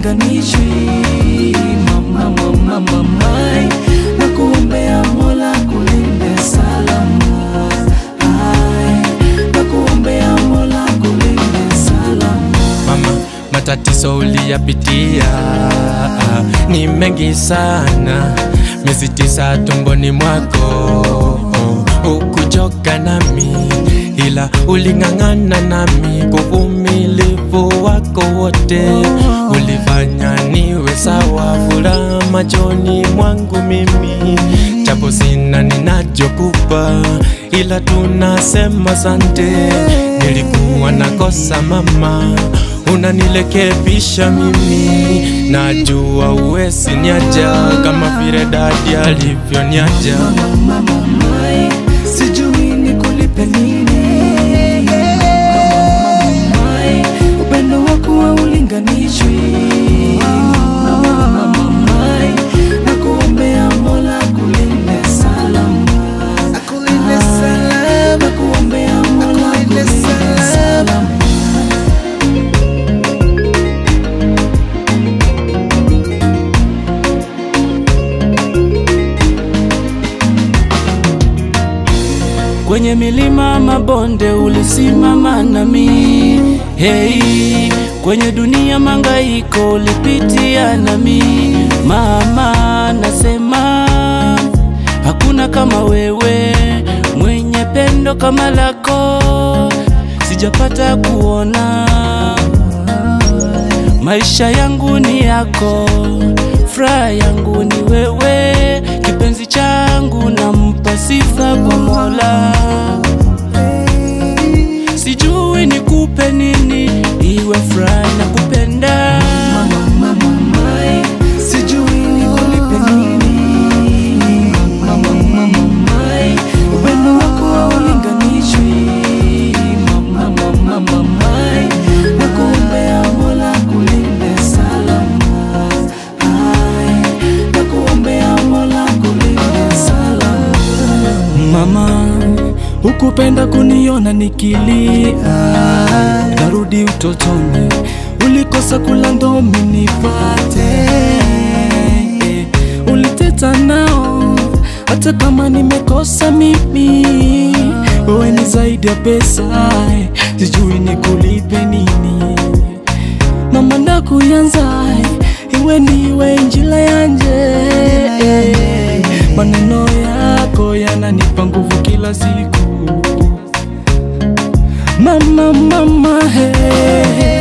ulinganishwi mama mama mamai na kuombea mola kulinde salama Ai, na kuombea mola kulinde salama mama, matatizo uliyapitia ni mengi sana, miezi tisa tumboni mwako, ukuchoka nami, ila uling'ang'ana nami kwa uvumilivu wako wote, ulifanya niwe sawa, furaha machoni mwangu mimi, japo sina ninachokupa, ila tunasema sante, nilikuwa nakosa mama unanilekebisha mimi, najua uwezi niacha kama vile dadi alivyoniacha. mama mamai sijui nikulipe nini mama mamai upendo wako haulinganishwi mama mamai na kuombea mola kulinde salama Akulinde salama, na kuombea mola Akulinde kulinde salama. salama Kwenye milima mabonde ulisimama nami, hey, kwenye dunia mangaiko ulipitia nami, mama, nasema hakuna kama wewe, mwenye pendo kama lako sijapata kuona. Maisha yangu ni yako, furaha yangu ni wewe, kipenzi changu nampa sifa kwa Mola. Sijui nikupe nini, iwe furaha na kupenda sijui nikulipe nini mama mama mai upendo wako haulinganishwi mama mama mamai na kuombea mola kulinde salama Ai, na kuombea mola kulinde salama mama hukupenda kuniona nikilia narudi utotoni ulikosa kula ndomi nipate uliteta nao hata kama nimekosa mimi wewe ni zaidi ya pesa sijui nikulipe nini mama ndakuyanza iwe niwe njila yanje maneno yako yananipa nguvu kila siku mama mama hey.